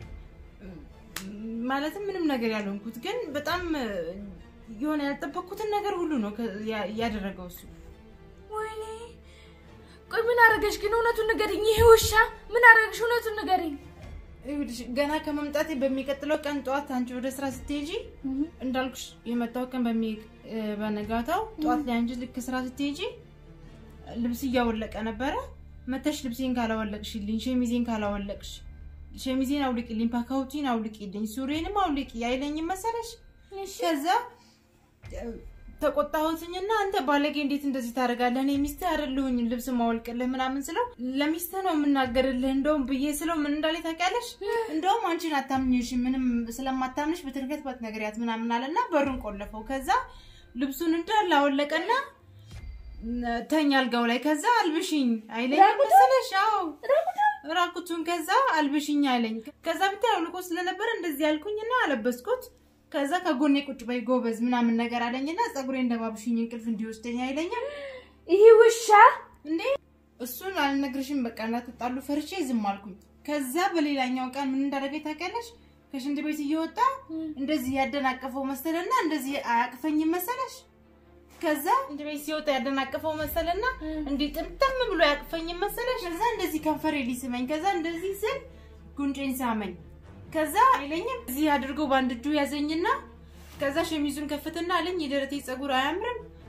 ማለትም ምንም ነገር ያልሆንኩት፣ ግን በጣም እ፣ የሆነ ያልጠበቅኩትን ነገር ሁሉ ነው ከ- ያ- ያደረገው እሱ። ወይኔ ቆይ ምን አደረገሽ ግን? እውነቱን ንገሪኝ። ይሄ ውሻ ምን አደረገሽ? እውነቱን ንገሪኝ። ይኸውልሽ ገና ከመምጣቴ በሚቀጥለው ቀን ጠዋት አንቺ ወደ ስራ ስትሄጂ እንዳልኩሽ የመጣው ቀን በሚ እ፣ በነጋታው ጠዋት ላይ አንቺ ልክ ስራ ስትሄጂ ልብስ እያወለቀ ነበረ። መተሽ ልብሴን ካላወለቅሽልኝ፣ ሸሚዜን ካላወለቅሽ፣ ሸሚዜን አውልቂልኝ፣ ፓካውቲን አውልቂልኝ፣ ሱሬንም አውልቂ አይለኝም መሰለሽ? ከዛ እ፣ ተቆጣሁትኝና አንተ ባለጌ እንዴት እንደዚህ ታደርጋለህ? እኔ ሚስትህ አይደለሁኝ ልብስ ማወልቅልህ ምናምን ስለው ለሚስትህ ነው የምናገርልህ እንደውም ብዬ ስለው ምን እንዳለ ታውቂያለሽ? እንደውም አንቺን አታምኝሽ ምንም ስለማታምንሽ በትንከት ባትነግሪያት ምናምን አለና በሩን ቆለፈው። ከዛ ልብሱን እንዳለ አወለቀና ተኛ አልጋው ላይ። ከዛ አልብሽኝ አይለኝ መሰለሽ? አዎ ራቁቱን። ከዛ አልብሽኝ አለኝ። ከዛ ብታይ አውልቆ ስለነበረ እንደዚህ ያልኩኝና አለበስኩት። ከዛ ከጎኔ ቁጭ በይ ጎበዝ ምናምን ነገር አለኝና ፀጉሬ እንደባብሽኝ እንቅልፍ እንዲወስደኝ አይለኝም ይሄ ውሻ እንዴ እሱን አልነግርሽም። በቃ እንዳትጣሉ ፈርቼ ዝም አልኩኝ። ከዛ በሌላኛው ቀን ምን እንዳደረገኝ ታውቂያለሽ? ከሽንት ቤት እየወጣ እንደዚህ ያደናቀፈው መሰለና እንደዚህ አያቅፈኝም መሰለሽ። ከዛ ሽንት ቤት ሲወጣ ያደናቀፈው መሰለና እንዲህ ጥምጥም ብሎ ያቅፈኝም መሰለሽ። ከዛ እንደዚህ ከንፈሬ ሊስመኝ፣ ከዛ እንደዚህ ስል ጉንጬን ሳመኝ። ከዛ አይለኝም እዚህ አድርጎ በአንድ እጁ ያዘኝና ከዛ ሸሚዙን ከፍትና አለኝ የደረቴ ፀጉር አያምርም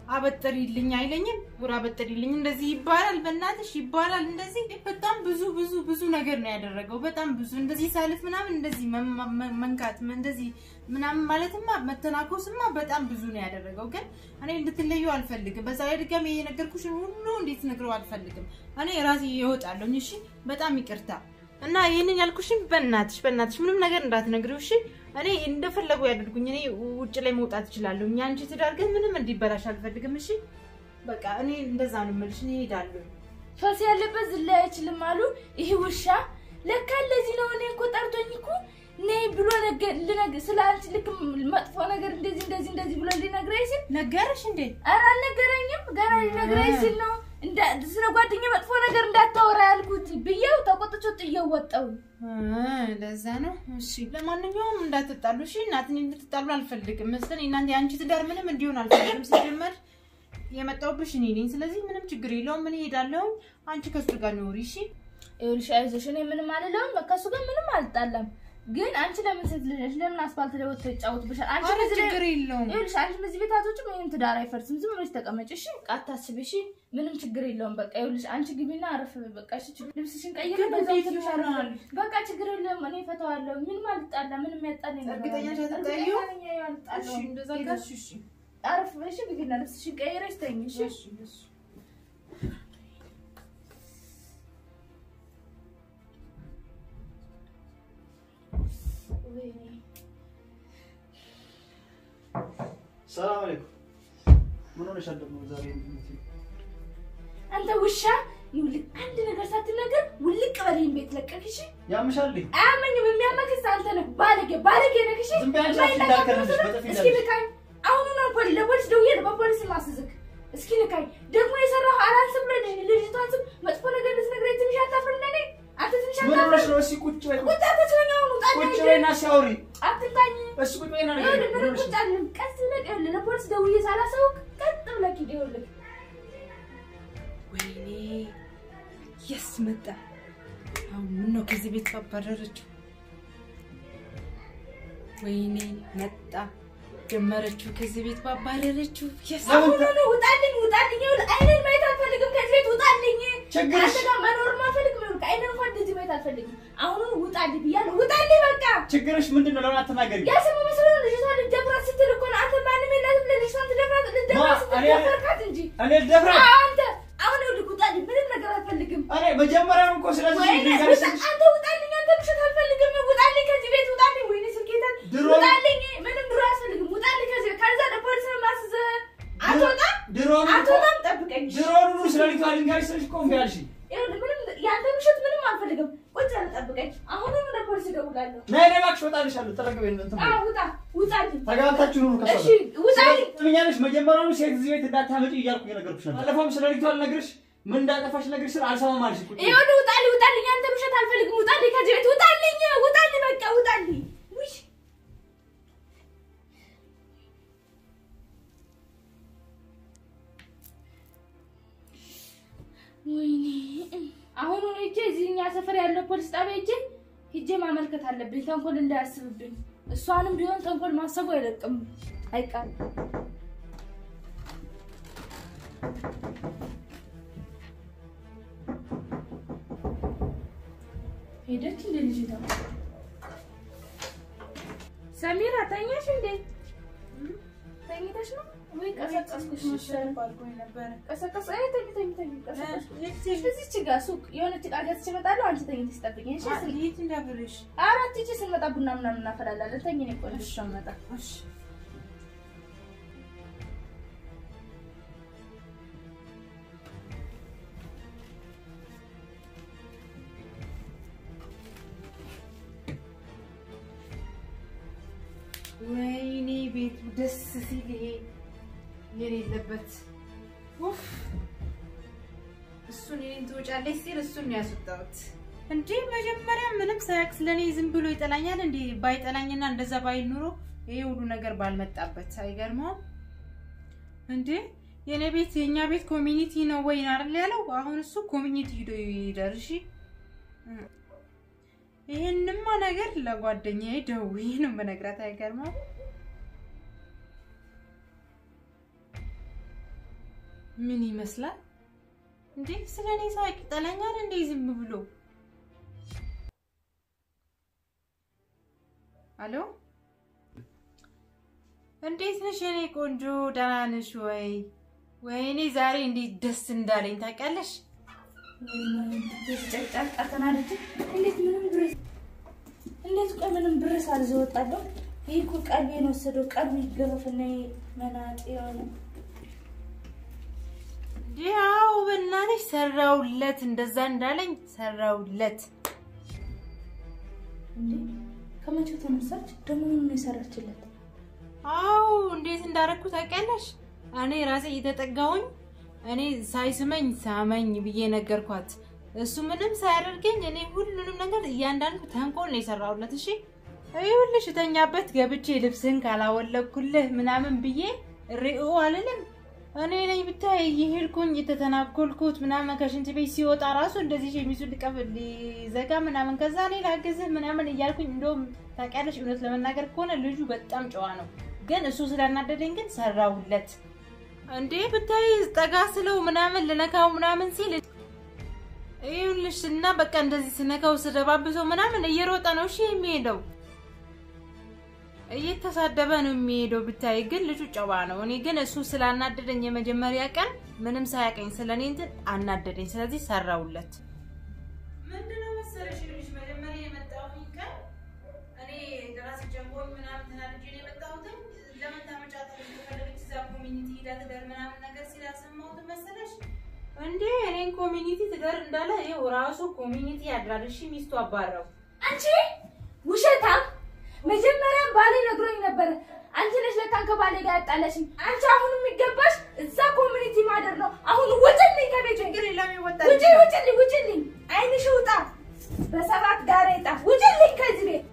አበጥሪልኝ አይለኝም። ጉራ አበጥሪልኝ እንደዚህ ይባላል፣ በእናትሽ ይባላል እንደዚህ። በጣም ብዙ ብዙ ብዙ ነገር ነው ያደረገው። በጣም ብዙ እንደዚህ ሳልፍ ምናምን እንደዚህ መ- መ- መንካት እንደዚህ ምናምን ማለትማ መተናኮስማ በጣም ብዙ ነው ያደረገው። ግን እኔ እንድትለዩ አልፈልግም። በዛ ላይ ድጋሚ የነገርኩሽን ሁሉ እንዴት ነግረው አልፈልግም። እኔ ራሴ እወጣለሁኝ። እሺ፣ በጣም ይቅርታ እና ይህንን ያልኩሽን በእናትሽ በእናትሽ ምንም ነገር እንዳትነግሪው እሺ። እኔ እንደፈለጉ ያደርጉኝ። እኔ ውጭ ላይ መውጣት እችላለሁ። እኛ አንቺ ትዳር ግን ምንም እንዲበላሽ አልፈልግም። እሺ በቃ እኔ እንደዛ ነው የምልሽ። እኔ እሄዳለሁ። ፈስ ያለበት ዝላይ አይችልም አሉ። ይሄ ውሻ ለካ ለዚህ ነው። እኔ እኮ ጠርቶኝ እኮ ነይ ብሎ ነገር ልነግር ስለ አንቺ ልክ መጥፎ ነገር እንደዚህ እንደዚህ እንደዚህ ብሎ ሊነግረኝ ሲል ነገረሽ እንዴ? ኧረ አልነገረኝም። ገና ሊነግረኝ ሲል ነው እንዳ- ስለ ጓደኛ መጥፎ ነገር እንዳታወራ ያልኩት ብዬው ተቆጥቶ ጥዬው ወጣሁ። እ ለዛ ነው። እሺ ለማንኛውም እንዳትጣሉ እሺ። እናትን እንድትጣሉ አልፈልግም መሰለኝ። እናንተ የአንቺ ትዳር ምንም እንዲሆን አልፈልግም። ሲጀመር የመጣሁብሽ እኔ ነኝ። ስለዚህ ምንም ችግር የለውም። እኔ እሄዳለሁ። አንቺ ከሱ ጋር ኖሪ እሺ። ይኸውልሽ አይዞሽ፣ እኔ ምንም አልለውም። ከእሱ ጋር ምንም አልጣላም። ግን አንቺ ለምን ሴት ልጅ ነሽ? ለምን አስፋልት ላይ ወጥቶ ይጫወትብሻል? አንቺ ኧረ በዚህ ላይ- ችግር የለውም። ይኸውልሽ አንቺ በዚህ ቤት አትወጪም፣ ይሄን ትዳር አይፈርስም። ዝም ብለሽ ተቀመጭ እሺ። በቃ አታስቢ እሺ። ምንም ችግር የለውም። በቃ ይኸውልሽ አንቺ ግቢና አረፍ በይ። በቃ እሺ። ችግር- ልብስሽን ቀይሪ፣ ግን በዛው እንዴት ትንሽ ይሆናል? አረፍ። በቃ ችግር የለም። እኔ እፈታዋለሁ። ምንም አልጣላ፣ ምንም ያጣላኝ ነገር እርግጠኛ ነሽ የለም። አትጣይው? እርግጠኛ ነኝ አልጣላም። እሺ እንደዛ ሄደሽ ካልሽ እሺ። አረፍ በይ እሺ። ግቢና ልብስሽን ቀይረሽ ተኝ እሺ። እሺ እሺ። ሰላም አለይኩም። ምን ሆነሻል ደግሞ ዛሬ? አንተ ውሻ ይኸውልህ፣ አንድ ነገር ሳትናገር ውልቅ በለኝ ቤት ለቀቅ እሺ። ያምሻል እንዴ? አያመኝም። የሚያመክስ አንተ ነህ። ባለጌ ባለጌ ነህ። እሺ ዝም በይ አንቺ አፍሽ የማይነካ እንዳልከለሽ ፖሊስ በጥፊ እስኪ እንዳልሽ። ንካኝ። አሁኑ ነው ፖሊስ ለፖሊስ ደውዬ ነው በፖሊስ ማስዝክ። እስኪ ንካኝ። ደግሞ የሰራው አላንስም ብለህ ልጅ- ልጅቷን ስም መጥፎ ነገር ልትነግረኝ ትንሽ አታፍርም? ለኔ አንተ ትንሽ ምን ሆነሽ አታፍርም? ነው? እስኪ ቁጭ በይ። ቁጭ አትችለኝ። አሁን ውጣ ቁጭ ነይ። በይና ሲያወሪ አትንካኝ። እሱ ቁጭ በይና ነገር ይኸውልህ ምን ምንም ሆነሽ ቁጭ ነው? አልልም። ቀስ ብለህ ይኸውልህ ለፖሊስ ደውዬ ሳላሳውቅ ቀጥ ብለህ ሂድ። ይኸውልህ ወይኔ የስ መጣ። አሁን ምን ነው ከዚህ ቤት ባባረረችው? ወይኔ መጣ ጀመረችው ከዚህ ቤት ባባረረችው። የስ አሁን ነው ውጣልኝ፣ ውጣልኝ። ይኸውልህ አይንን ማየት አልፈልግም። ከዚህ ቤት ውጣልኝ። ችግርሽ አንተ ጋር መኖር አልፈልግም። ይኸውልህ አይንን እንኳን እንደዚህ ማየት አልፈልግም። አሁኑን ውጣልኝ ብያለሁ። ውጣልኝ በቃ ችግርሽ ምንድን ነው? ለምን አትናገሪም? ያሰሙ መስሎ ነው ልጅቷን ልትደፍራት ስትል እኮ ነው። አንተ ማንም የላትም ለልጅቷን ትደፍራት ልትደፍራት ስትል እኔ- ደፈርካት እንጂ እኔ ልደፍራት? አንተ አሁን ይኸውልህ ውጣልኝ። ምንም ነገር አልፈልግም። እኔ መጀመሪያም እኮ ስለዚህ ወይኔ ልንገርሽ ውጣ- ስልሽ አንተ ውጣልኝ። አንተ ምሽት አልፈልግም። ውጣልኝ ከዚህ ቤት ውጣልኝ። ወይኔ ስልኬታን ድሮ- ውጣልኝ። ምንም ድሮ አያስፈልግም። ውጣልኝ ከዚህ ቤት ከዛ ለፖሊስ ነው የማስይዝህ። አትወጣም ድሮውኑ እኮ አትወጣም። ጠብቀኝ ድሮውኑ ስለ ልጅቷ ልንገርሽ ስልሽ እኮ እምቢ አልሽኝ። ይኸውልህ ምንም የአንተ ምሽት ምንም አልፈልግም። ቁጭ ብለህ ጠብቀኝ። አሁንም ለፖሊስ እደውላለሁ። ነይ ነይ እባክሽ እወጣልሻለሁ። ጠረቅ በይ እንትን በይ። አዎ ውጣ፣ ውጣልኝ። ተጋብታችሁ ኑሩ ከሷ እሺ ጋር። ውጣልኝ። ትምኛለሽ መጀመሪያውኑ ሴት እዚህ ቤት እንዳታመጪ እያልኩ እየነገርኩሽ ነበር። ባለፈውም ስለ ልጅቷ ልነግርሽ ምን እንዳጠፋሽ ልነግርሽ ስል አልሰማም አልሽ። ቁጭ በይ። ይኸውልህ ውጣልኝ፣ ውጣልኝ። የአንተ ምሽት አልፈልግም። ውጣልኝ ከዚህ ቤት ውጣልኝ፣ ውጣልኝ፣ በቃ ውጣልኝ። ውይ ወይኔ አሁን ሄጄ እዚህኛ ሰፈር ያለው ፖሊስ ጣቢያ ሄጄ ሄጄ ማመልከት አለብኝ፣ ተንኮል እንዳያስብብኝ። እሷንም ቢሆን ተንኮል ማሰቡ አይለቅም አይቃል ሄደች እንደ ልጅ ነው። ሰሚራ ተኛሽ እንዴ? ተኝተሽ ነው ወይ? ቀሰቀስኩሽ መሰለኝ። ቀሰቀስ አይ ተኝ ተኝ ተኝ ቀሰቀስኩሽ። እዚች ጋር ሱቅ የሆነች ዕቃ ገዝቼ እመጣለሁ። አንቺ ተኝተሽ ጠብቂኝ እሺ? ስልክ የት እንዳብርሽ? አራት ሂጂ ስንመጣ ቡና ምናምን እናፈላለን። ተኝ እኔ ቆንጆ እሷ መጣ እሺ ወይኔ ቤቱ ደስ ሲል ይሄ የሌለበት ኡፍ! እሱን እኔን ትወጫለች ሲል እሱን ነው ያስወጣሁት። እንዴ መጀመሪያ ምንም ሳያውቅ ስለኔ ዝም ብሎ ይጠላኛል እንዴ? ባይጠላኝና እንደዛ ባይል ኑሮ ይሄ ሁሉ ነገር ባልመጣበት። አይገርመውም እንዴ? የኔ ቤት የኛ ቤት ኮሚኒቲ ነው ወይ አይደል ያለው? አሁን እሱ ኮሚኒቲ ሂዶ ይደር። እሺ ይሄንማ ነገር ለጓደኛዬ ደውዬ ነው የምነግራት። አይገርመውም ምን ይመስላል እንዴ? ስለ እኔ ሳያውቅ ይጠላኛል እንዴ? ዝም ብሎ አሎ፣ እንዴት ነሽ የኔ ቆንጆ? ደህና ነሽ ወይ? ወይኔ ዛሬ እንዴት ደስ እንዳለኝ ታውቂያለሽ? ጨቅጫቃ ተናድጄ እንዴት ምንም ብር እንዴት ቆይ ምንም ብር ሳልይዝ እወጣለሁ? ይህ እኮ ቀልቤን ወሰደው። ቀልብ ይገረፍና መናጤ የሆነ ያው በእናትሽ ሰራውለት፣ እንደዛ እንዳለኝ ሰራውለት። እንዴ ከመቼው ተነሳች ደግሞ ምን ነው የሰራችለት? አው እንዴት እንዳረኩ ታውቂያለሽ? እኔ ራሴ እየተጠጋሁኝ እኔ ሳይስመኝ ሳመኝ ብዬ ነገርኳት። እሱ ምንም ሳያደርገኝ እኔ ሁሉንም ነገር እያንዳንዱ ተንኮል ነው የሰራሁለት። እሺ ይኸውልሽ እተኛበት ገብቼ ልብስህን ካላወለኩልህ ምናምን ብዬ ሪኦ አልልም። እኔ ነኝ ብታይ እየሄድኩኝ የተተናኮልኩት ምናምን ከሽንት ቤት ሲወጣ ራሱ እንደዚህ ሸሚዙን ልቀፍ ሊዘጋ ምናምን ከዛ እኔ ላግዝህ ምናምን እያልኩኝ እንደውም ታውቂያለሽ፣ እውነት ለመናገር ከሆነ ልጁ በጣም ጨዋ ነው። ግን እሱ ስላናደደኝ ግን ሰራውለት። እንዴ ብታይ ጠጋ ስለው ምናምን ልነካው ምናምን ሲል ይኸውልሽ እና በቃ እንደዚህ ስነካው ስደባብሰው ምናምን እየሮጠ ነው እሺ የሚሄደው እየተሳደበ ነው የሚሄደው። ብታይ ግን ልጁ ጨዋ ነው። እኔ ግን እሱ ስላናደደኝ የመጀመሪያ ቀን ምንም ሳያቀኝ ስለ እኔ እንትን አናደደኝ። ስለዚህ ሰራውለት። ምንድነው መሰለሽ ልጅ መጀመሪያ የመጣሁኝ ቀን እኔ ራሴ ጨንቆኝ ምናምን ተናድጄ ነው የመጣሁት። ለምን ታመጫታለሽ ከፈለገች እዛ ኮሚኒቲ ሄዳ ትደር ምናምን ነገር ሲል ያሰማሁት መሰለሽ እንዴ እኔን ኮሚኒቲ ትደር እንዳለ ይኸው ራሱ ኮሚኒቲ ያድራል። እሺ ሚስቱ አባረው አንቺ ውሸታም! መጀመሪያም ባሌ ነግሮኝ ነበረ። አንቺ ነሽ ለካን ከባሌ ጋር ያጣለሽኝ። አንቺ አሁን የሚገባሽ እዛ ኮሚኒቲ ማደር ነው። አሁን ውጭልኝ ከቤት ችግር የለም ይወጣል። ውጭ ውጭልኝ ውጭልኝ። አይንሽ ውጣ፣ በሰባት ጋሬጣ ውጭልኝ ከዚህ ቤት።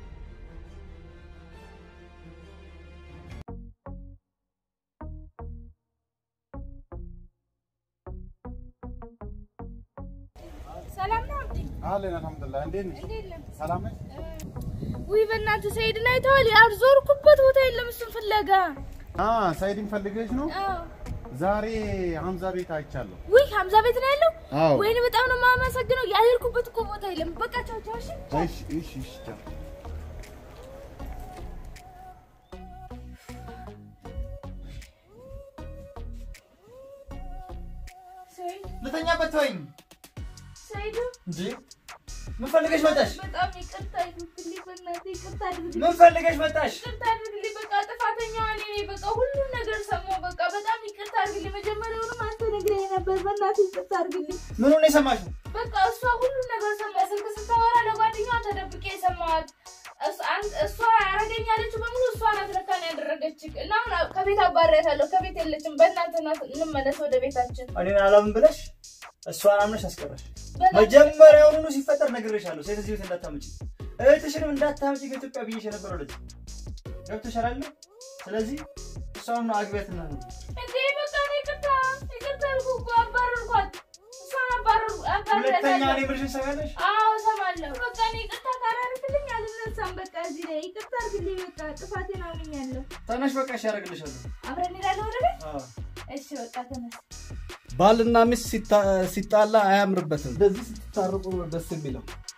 ሰላም ነው እንዴ? አለን አልሐምዱሊላህ። እንዴት ነሽ? ሰላም ነሽ? ውይ በእናትህ ሰይድን አይተዋል? ያልዞርኩበት ቦታ የለም እሱን ፍለጋ። አ ሳይድን ፈልገሽ ነው? አዎ። ዛሬ ሀምዛ ቤት አይቻለሁ። ውይ ሀምዛ ቤት ነው ያለው? አዎ። ወይኔ በጣም ነው የማመሰግነው። ያልሄድኩበት እኮ ቦታ የለም። በቃ ቻው ቻው። እሺ እሺ እሺ እሺ ቻው። ሰይድ ልተኛበት ተወኝ ሰይዱ እንጂ ምን ፈልገሽ መጣሽ? በጣም ይቅርታ ይሁንልኝ። በእናትህ ይቅርታ አድርግልኝ። ምን ፈልገሽ መጣሽ? ይቅርታ አድርግልኝ። በቃ ጥፋተኛዋ እኔ ነኝ። በቃ ሁሉም ነገር ሰማሁ። በቃ በጣም ይቅርታ አድርግልኝ። መጀመሪያውንም አንተ ነግረኸኝ ነበር። በእናትህ ይቅርታ አድርግልኝ። ምኑን የሰማሽው? በቃ እሷ ሁሉም ነገር ሰማ። ስልክ ስታወራ ለጓደኛዋ ተደብቄ የሰማኋት እስ- አን- እሷ ያረገኛለች በሙሉ እሷ ናት ለካ ነው ያደረገች። እና አሁን ከቤት አባሪያታለሁ። ከቤት የለችም። በእናትህ ናት። እንመለስ ወደ ቤታችን። እኔን አላምን ብለሽ እሷን አምነሽ አስቀረሽ። በእናትህ- መጀመሪያውኑ ሲፈጠር ነግሬሻለሁ። ሴት እዚህ ቤት እንዳታመጪ፣ እህትሽንም እንዳታመጪ ከኢትዮጵያ ብዬሽ የነበረው ለዚህ ገብቶሻል አይደል? ስለዚህ እሷን ነው አግቢያትና ነው እንዴ በቃ እኔ ይቅርታ ይቅርታ አልኩህ እኮ አባረርኳት። እሷን አባረር ሁለተኛ አባረርኳት። እኔ ብልሽን ሰሚያለሽ? አዎ እሰማለሁ። በቃ እኔ ይቅርታ ካላደረግልኝ አልነሳም። በቃ እዚህ ላይ ይቅርታ አድርግልኝ። በቃ ጥፋቴን አምኛለሁ። ተነሽ በቃ እሺ ያደርግልሻለሁ። አብረን እንሄዳለን ወደ ቤት። አዎ እሺ በቃ ተነስ። ባልና ሚስት ሲጣ- ሲጣላ አያምርበትም። እንደዚህ ስትታረቁ ነው ደስ የሚለው።